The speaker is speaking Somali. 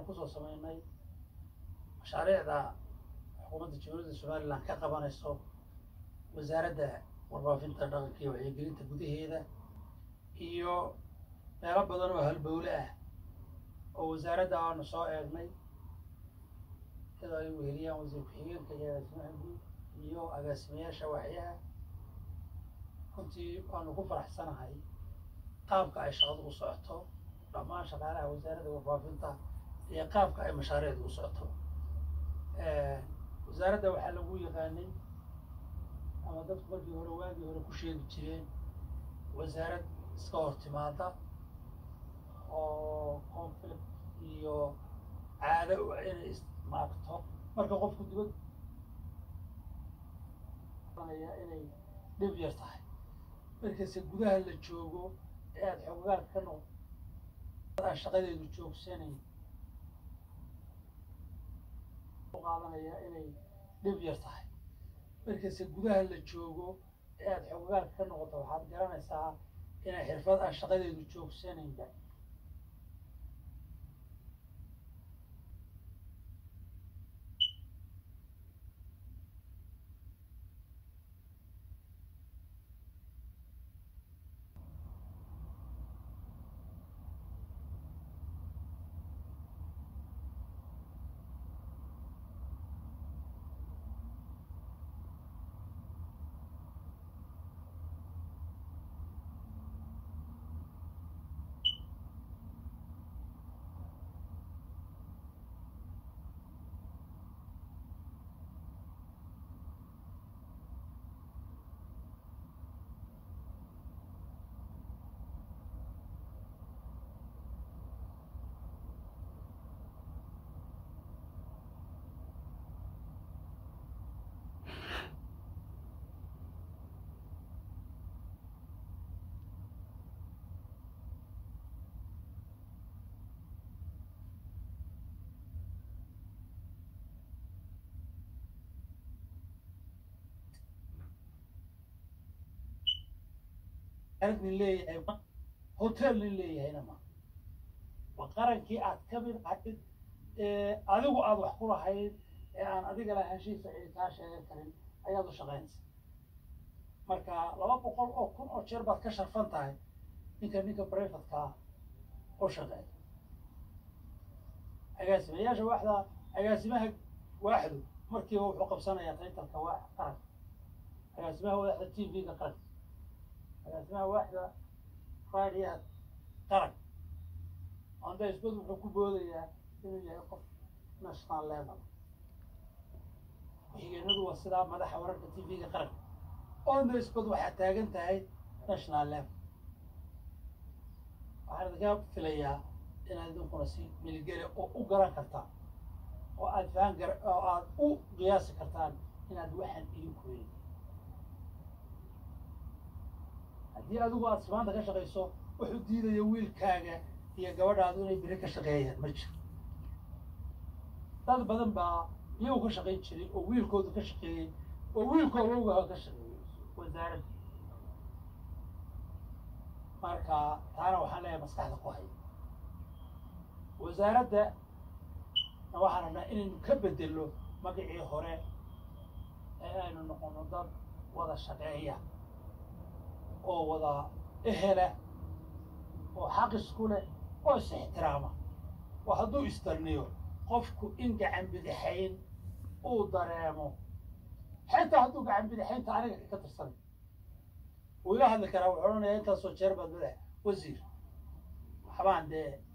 kusoo sameynay mashaariicda xukuumadda jamhuuriyadda somalilan ka qabanayso wasaaradda warbaafinta dhaqanka iyo wacyigelinta gudaheeda iyo meelo badan oo halbowle ah oo wasaaradda aanu soo eegnay iyadoo ay weheliyaan wasiir ku-xigeenka iyo agaasimaha guud iyo agaasimayaasha waaxyaha runtii waanu ku faraxsanahay qaabka ay shaqadu u socoto dhammaan shaqaalaha wasaaradda warbaafinta iyo qaabka ay mashaariicdu u socoto wasaaradda waxaa lagu yaqaanay ama dadku markii hore waagii hore ku sheegi jireen wasaarad iska hor timaada oo conflict iyo caado u inay ismaagto marka qofku dibad inay dhib yar tahay markase gudaha la joogo ee aada xoogaal ka noq aan shaqadeedu joogsanayn qaadanaya inay dhib yar tahay markase gudaha la joogo ee aada xoogaal ka noqoto waxaad garanaysaa inay xirfad aan shaqadeedu joogsanaynba nin leeyahay hotel nin leeyahayna ma waa qarankii aad ka mid ahayd adigu aada wax ku lahayd ee aan adiga lahaanshihiisa cidi kaa sheegan karin ayaad u shaqaynaysa marka laba boqol oo kun oo jeer baad ka sharfan tahay ninka ninka brefatkaa u shaqeeya agaasimayaasha waaxda agaasimaha waaxdu markiiba wuxuu qabsanayaa taytalka waax qaranka agaasimaha waaxda t v-ga qaranka agaasimaha waaxda raadiyaha qaranka onda isbad wuxuu ku boodayaa inuu yahay qof national level ku-xigeenadu waa sidaa madaxa wararka t v-ga qaranka onda isbad waxaa taagan tahay national level waxaan idinka filayaa inaad idinkuna si milgele oo u garan kartaan oo aad fahan gar oo aad u qiyaasi kartaan inaad waxaan idinku weyn haddii adigu aad simaanta ka shaqayso wuxuu diidaya wiilkaaga iyo gabadhaadu inay beri ka shaqeeyaan ma jiro dad badan baa iyagu ka shaqayn jiray oo wiilkoodu ka shaqeeyey oo wiilkooda ogaha ka shaqeeyey wasaaradda marka taana waxaan leeyahay maskaxda ku haya wasaaradda waxaan rabnaa inaynu ka bedelno magacii hore ee aynu noqono dad wada shaqeeya oo wada ehela oo xaq isku leh oo is ixtiraama oo hadduu istarniyo qofku in gacan bidixayn uu dareemo xitaa hadduu gacan bidixaynta aniga ka tirsanay wuu ila hadli karaa wuxuu odhanayaa intaasoo jeer baad madax wasiir waxbaan dee